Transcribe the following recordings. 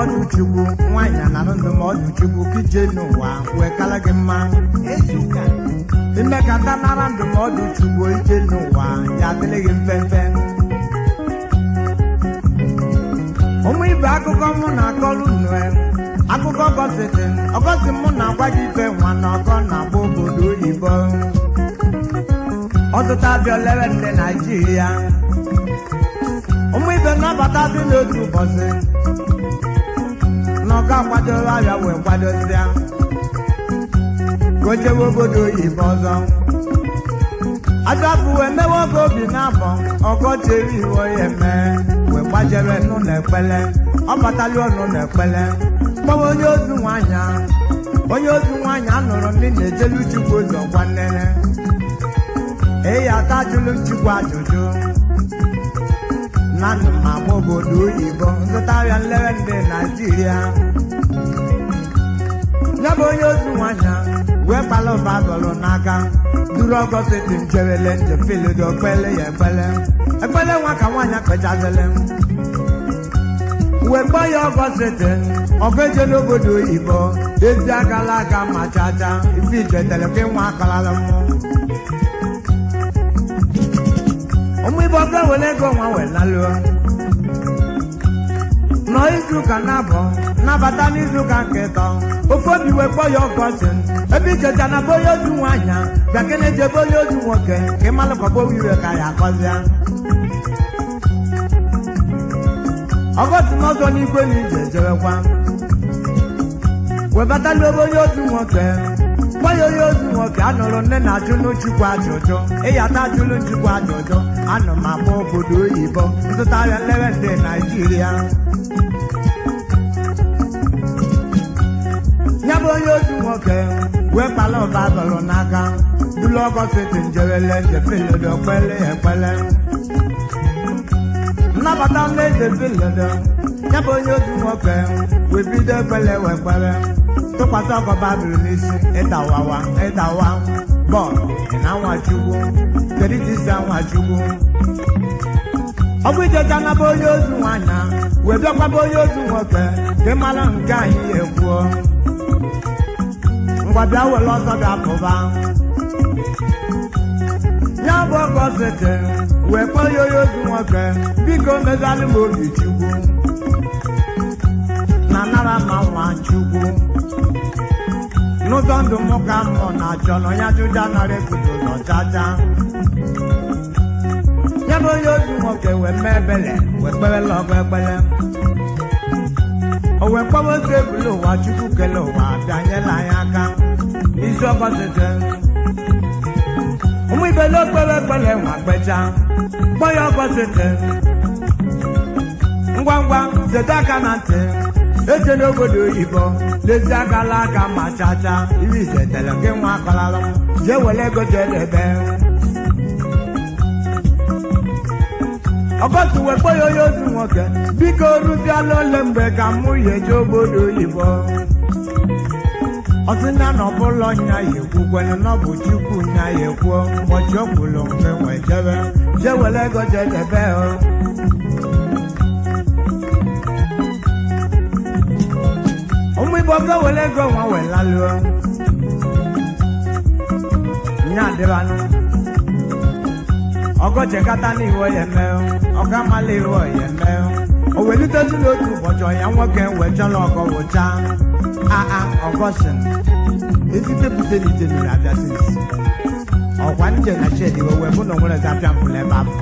ndụmọdụ chukwu nwaanyị na ndụmọdụ chukwu ka ije n'ụwa wee kala gị mma ezuka ime ka nta nara ndụmọdụ chukwu ije n'ụwa ya adịrị gị mfemfe ụmụ ibe akụkọ mụ na-akọrọ unu e, akụkọ gọsịtị ọgọsị mụ na-agwa gị ife nwa na ọgọ na-agba obodo oyibo ọtụtụ abịa olere ndị naijiria ụmụ ibe nnabata dị n'otu ụbọchị na ọga akwadoro abịa wee kwadosịa ka o jewe obodo oyibo ọzọ ajọpụ wee mewe oge obi na-abọ ọgọcheri iwe ya eme wee gbajere nụ na ekpele ọ batali ọnụ na ekpele kpọwa onye ozu nwaanyị a. onye ozu nwaanyị a nụrụ ndị na-ejelu chukwu ụzọ gwa nnene eyi ata ajụlụ chukwu ajụjụ na ndụ ma agba obodo oyibo nzụta ahịa nlere ndị naijiria ya bụ onye ozu nwaanyị a wee kpala ụba dọrọ n'aka duru ọgọsiti njerele njefilido okpele ya ekpele ekpele nwa ka nwaanyị kpechazele wee kpọọ ya ọgọsiti ọgaje n'obodo oyibo ezi agala aga ma chacha ife ijetere ka nwa akalala mmụọ ụmụ ibe ọga were ego nwa wee laluo nọ izuụka na-abọ nabata n'izuụka nke ịtọ ofe obi wee kpọọ ya ọgọsị ebe ijecha na be onye ozu nwaanyị bịa ke na-eji ebe onye ozu nwoke ka ịmalụ ka ọgbọ iwe ka ya akọzịa ọgọsị n'ọzọ n'igwe na ije ejewekwa webatala ebe onye ozu nwoke gwa ya onye ozu nwoke anụrụ nne na ajụlụ chukwu ajụjụ ịyata ajụlụ chukwu ajụjụ anụ m agba obodo oyibo nzụta ahịa nlere ndị naijiria ya bụ onye ozu nwoke wee kpala ụba dọrọ n'aka dulu ọgọsiti njerele njefeledo kpele ya ekpele nnabata nleze filedo ya bụ onye ozu nwoke wee bido ekpele wee kpere tụkwasị ọgọ babiri n'isi ịdawawa ịdawa bọọlụ na nwachukwu kedu ka isi nwachukwu ọ bụ ijecha naba onye ozu nwaanyị wee bịakwaba onye ozu nwoke ka ị mara nke anyị ya ekwuo ngwa bịa were ọsọ bịa pụba ya bụ ọgọ sete wee kpọọ ya onye ozu nwoke biko mezalụ m obi chukwu na nara ma nwa chukwu n'ụzọ ndụ m ka mmụọ na-achọ na onye ajụjụ nara ekwudo n'ọchacha ya bụ onye ozu nwoke wee mee ebele wee kperela ọgụ ekpele o wee kpọwa otu ebule ụwa chukwu kele ụwa bịanyela anyị aka isi ọgọzite ụmụ ibele okpere ekpele nwa kpecha kpọ ya ọgọzite ngwa ngwa zete aka na ntị eje n'obodo oyibo lezi akala aka ma chacha iri izetele gị nwa akọlalụ m jee were ego jee debe ọgọstụ wee kpọ ya onye ozu nwoke biko rụziala ole mgbe ka mụ ya eje obodo oyibo ọsịna na ọbụla nya ya ekwukwenu na ọ bụ chukwu nya ya ekwuo ụbọchị o kwuru mgbe wee jebe jee were ego jee debe o ụmụ igbo ga were ego nwa wee laluo nya adịbanụ ọgọchekata n'iwe ya eme ọga mala iwe ya eme o welitezi n'otu ụbọchị ọnya nwoke wee chọrọ ọgọ wụcha aa ọgọshin ezite bute n'ije niri abịa sisi ọkwa nje na shed iwe wee bụ na onwere zapịa mpụla ebe afọ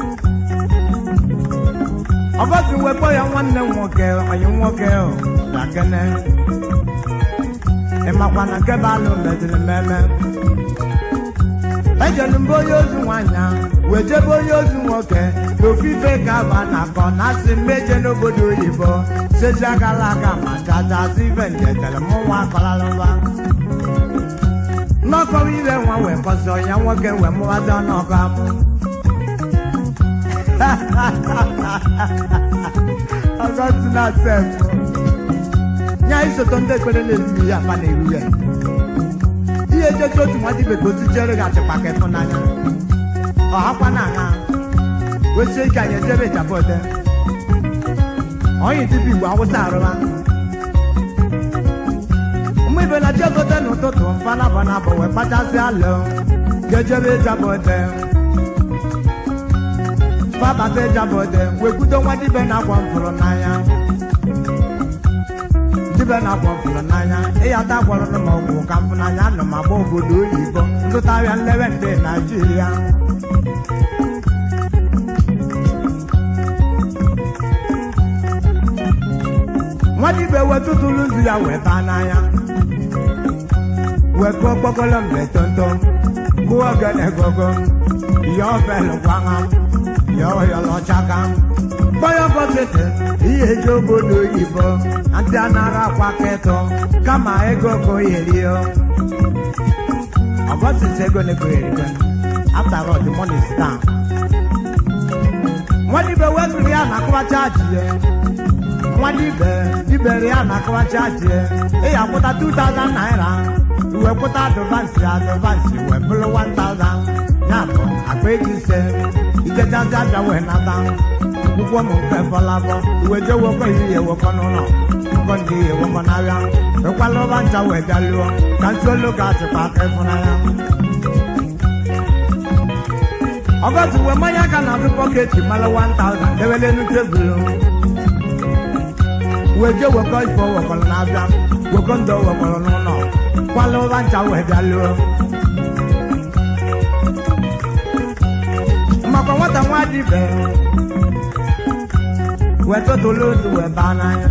ọgọshin wee kpọ ya nwanne m nwoke onye nwoke dakene ịmakwa na nke bụ alụ meziri mmemme ejelu mbe onye ozu nwaanyị ahụ wee jebe onye ozu nwoke n'ofufe ka aba na-akọ na asị mmeje n'obodo oyibo sezi agala aka ma chacha asị ife njetere mụ nwa akọlalụba n'ọkọwa ire nwa wee kọsọ ya nwoke wee mụbazi ọnụọgụ amụ ọgọzi na sef nya isoto ndị ekpere na-ezuru ya akpa na-eru ya ihe ejeji otu nwa dibe ka otu chere gị achịkwa ka ịfụnanya ọhakwa na aṅa wesie ike anyị ejebe japode onye dibi igbo awụsa arụma nwadịbe na jegote n'ụtụtụ mfanabana bụ wee kpachasị alụ jejebe ịjabode fabata ịjabode wee kwudo nwadịbe na-agwọ mfụrụ n'anya dibe na-agwọ mfụrụ n'anya ịyata gwọrọ m ọgwụ ka mfụ n'anya nọ ma gba obodo oyibo ndụtarịa nlewe ndị naijiria nwadibe wetụtụrụ nzu ya wee baa n'anya wee kụọ kpọkọrọ mgbe tonto kụọ ogene gogo ya ọbelụ gwagha ya ọyọlọchaka kpọyọ bọketi ihe eji obodo oyibo ndị anara akwa ketọ kama ego koyerio ọgọsisi ego negoyeribe after all the money is down nwadibe wetụrụ ya na akụwacha ji ya nwadibe dibere ya na akụwacha ji ya ị ya kwụta 2000 naira iwe kwụta advansi advansi wee bụrụ 1000 ya bụ akpa ego ise ikechazi abịa wee nata akwụkwọ m nke fọlabọ iwe je wekọ ihe ewekọ n'ụlọ nkọ ndị ihe ewekọ n'ahịa ekwala ọba ncha wee bịa lụọ ka ntụ olu ga-achịkwa aka ịfụnanya ọgọtụ wee mmanya aka na azụ pọketi mara 1000 dewele enu tebụl wee je wekọ ifo wekọrọ n'abịa wekọ ndụ wekọrọ n'ụlọ kwala ụba ncha wee bịa lụọ maka nwata nwa dịbe wee tụtụlụ ozu wee baa n'anya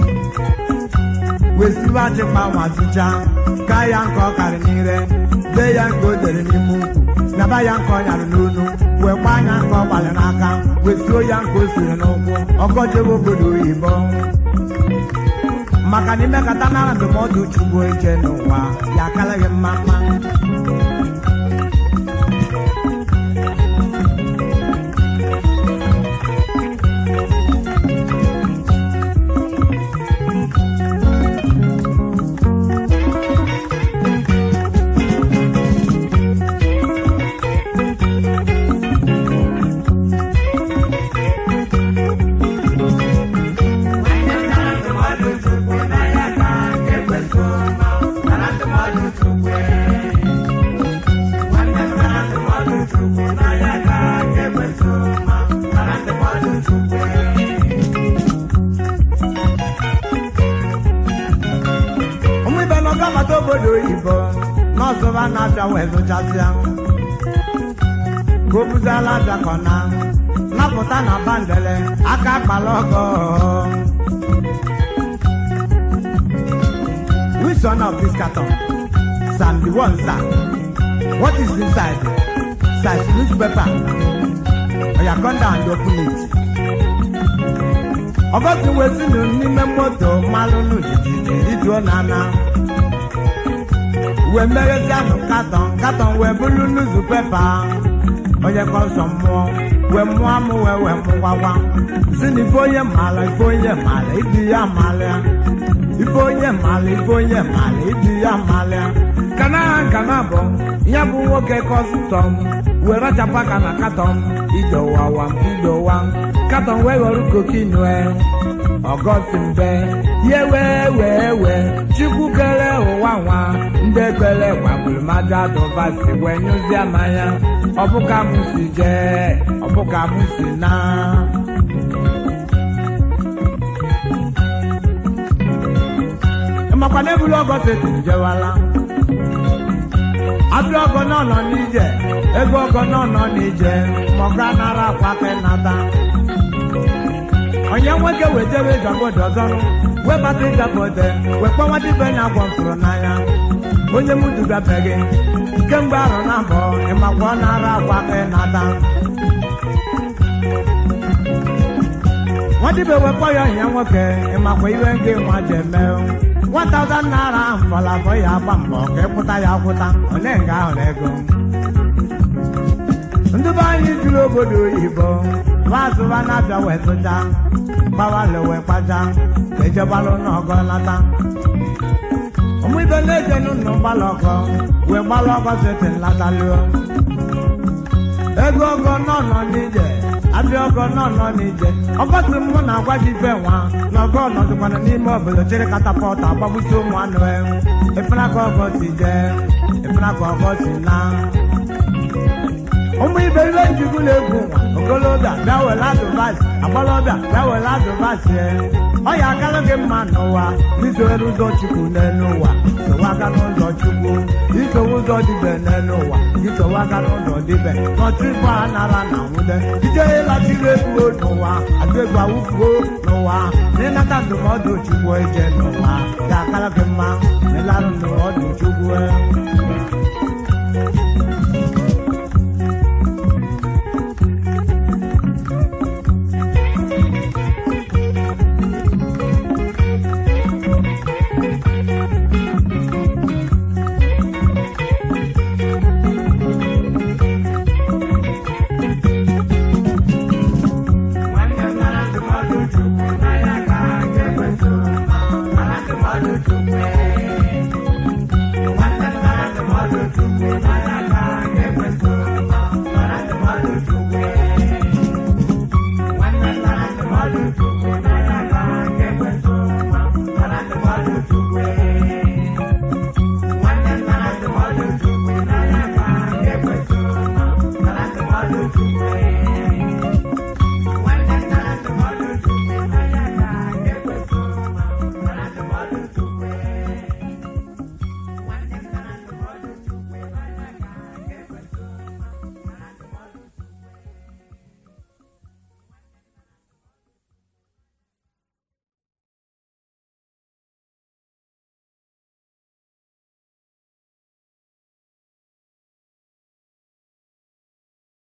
wee siwe achịkpa ma tụcha ka ya nke ọ karị n'ire dee ya nke o dere n'ime ukwu naba ya nke ọ nyara n'onu wee gbaa anya nke ọ gbalị n'aka wee suo ya nke o siri n'ụkwụ ọkọjebe obodo oyibo maka na imekata nara ndụmọdụ chugbo ije n'ụwa ya akalaghị mma mma ụmụ ibe nọ gabata obodo oyibo nọọsụba na-abịa wee zụchasịa ka o buzala abịa kọ na napụta na bandele aka akpala ọgọ which one of this carton sam the one sir what is inside size newspaper oya come down and open it ọgọzi wezinu n'ime moto mmalụnụ jijiji ijuo na ana wee merezianụ katọn katọn wee bụrụ nuzu pepa onye kọsọ mmụọ wee mụọ amụ wee wee mụwawa si na ife onye mala ife onye mala ibi ya malịa ife onye mala ife onye mala ibi ya malịa kana ha nkana bụ ya bụ nwoke kọstọm wee rachapụ aka na katọn idowawa idowa katọn wee ghọrọ kokinue ọgọsi mbe ye wee wee wee chukwu kere ụwa nwa ndị kwere gbagburu maja dụbasi wee nyụzie mmanya ọbụka m si jee ọbụka m si na ịmakwa na ebulu ọgọsi etiri jewala abịa ọgọ náà nọ n'ije ego ọgọ náà nọ n'ije ma ọga nara akwa aka nata onye nwoke wetebe ịjagode ọzọ webata ịjagode wekpọnwa dibe nya agwọ mfụrụ n'anya onye m dugabeghị kemgbe arọ na mbọ ịmakwa ọ nara akwa aka nata nwadibe wekpọ ya ọhịa nwoke ịmakwa iwe nke nwa ji eme 1000 naira ahụ fọlafọ ya agba mbọ ka ịkwụta ya akwụta ole nga ahụ na ego ndị be anyị juru obodo oyibo maazụba na-abịa wee tụcha gbawalụ wee kpacha ka ejebalụ n'ọgọ lata ụmụ ibe na-eje n'ụlọ gbalụ ọgọ wee gbalụ ọgọ sete nlataluo ego ọgọ nọ nọ n'ije abịa ọgọ nọ nọ n'ije ọgọsị mụ na agwa ji ife nwa na ọgọ nọdụkwana n'ime obodo chịrị katapọtụ agbagbusi ụmụ anụ ewu efela ka ọgọ si jee efela ka ọgọ si na ụmụ ibe ibe njikwu na-egwu nwa okolobịa bịa were adụvasị agbalọbịa bịa were adụvasị ọ ya akara gị mma n'ụwa isowere ụzọ chukwu n'elu ụwa sowe aka n'ụzọ chukwu isowe ụzọ dibe n'elu ụwa isowe aka n'ụzọ dibe n'ọtụ ibu a nara na nwude ije ịlachiri efuo n'ụwa atụ egwu awụfuo n'ụwa n'ịnata ndụmọdụ chukwu eje n'ụwa ya akara gị mma na ịlarụ ndụmọdụ chukwu Nwanne m mara ndụmọdụ Chukwu n'anya ka ha ga-ewetu mara ndụmọdụ Chukwu. Nwanne m mara ndụmọdụ Chukwu n'anya